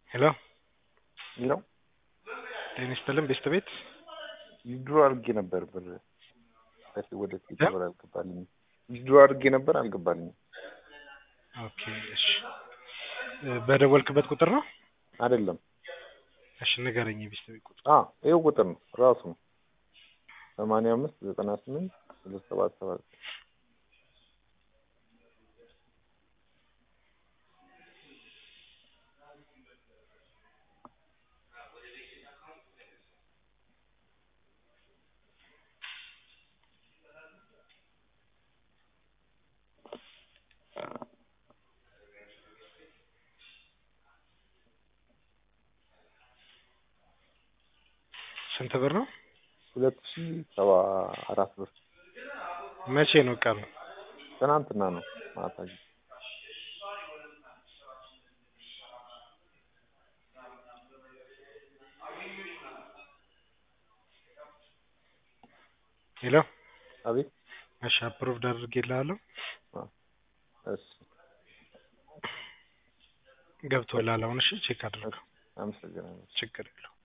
ሄሎ ነው ጤና ይስጥልን ቤስት ቤት ዊዝድሮ አድርጌ ነበር ብር ከዚህ ወደ ፊት ብር አልገባልኝም። ዊዝድሮ አድርጌ ነበር አልገባልኝም። ኦኬ እሺ እ በደወልክበት ቁጥር ነው አይደለም እሺ ንገረኝ የቤስት ቤት ቁጥር አ ይኸው ቁጥር ነው ራሱ ነው ሰማንያ አምስት ዘጠና ስምንት ሁለት ሰባት ሰባት ስንት ብር ነው ሁለት ሺ ሰባ አራት ብር መቼ ነው ቀኑ ትናንትና ነው ማታ ሄሎ አቤት እሺ አፕሩቭድ አድርጌልሃለሁ እሺ ገብቶልሃል አሁን እሺ ቼክ አድርገው አመሰግናለሁ ችግር የለውም